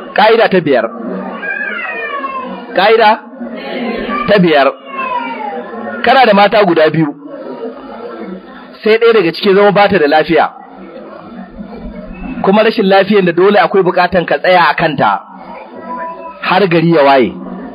ka'ida ta biyar ka'ida ta biyar kana da mata guda biyu sai ɗaya daga cikin zama bata da lafiya kuma rashin lafiyan da dole akwai bukatan ka tsaya a kanta har gari ya waye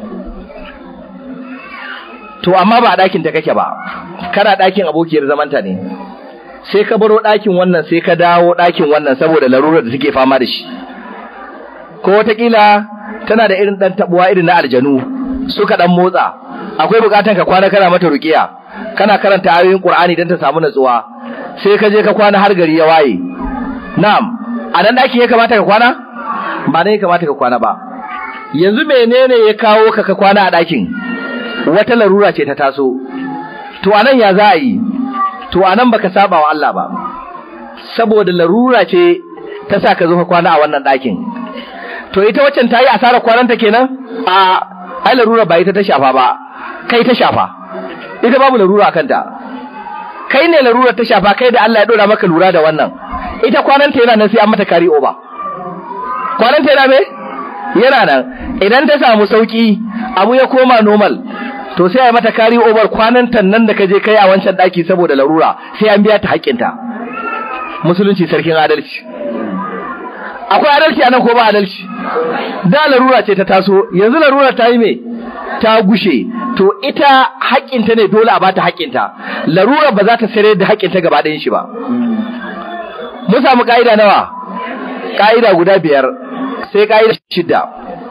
to amma ba a ɗakin ta kake ba kana ɗakin abokiyar zamanta ne sai ka baro ɗakin wannan sai ka dawo ɗakin wannan saboda larurar da suke fama da shi ko wataƙila tana da irin ɗan taɓuwa irin na aljanu suka ɗan motsa akwai bukatan ka kwana kana mata ruƙiya kana karanta ayoyin Qur'ani don ta samu natsuwa sai ka je ka kwana har gari ya waye na'am a nan ɗakin ya kamata ka kwana ba nan ya kamata ka kwana ba yanzu menene ya kawo ka ka kwana a ɗakin wata larura ce ta taso to anan ya za a yi to anan baka saba wa Allah ba saboda larura ce ta sa ka zo ka kwana a wannan ɗakin to ita waccan ta yi asarar kwananta kenan a ai larura ba ita ta shafa ba kai ta shafa ita babu larura kanta kai ne larura ta shafa kai da Allah ya dora maka lura da wannan ita kwananta yana nan sai an mata kari oba kwananta yana me yana nan idan ta samu sauki abu ya koma normal to sai a mata kari over kwananta nan da kaje kai a wancan daki saboda larura sai an biya ta haƙƙinta musulunci sarkin adalci akwai adalci anan ko ba adalci da larura ce ta taso yanzu larura ta yi me ta gushe to ita haƙƙinta ne dole a bata haƙƙinta larura ba za ta sayar da haƙƙinta gaba ɗayan shi ba mun samu ƙa'ida nawa ƙa'ida guda biyar sai ƙa'ida shidda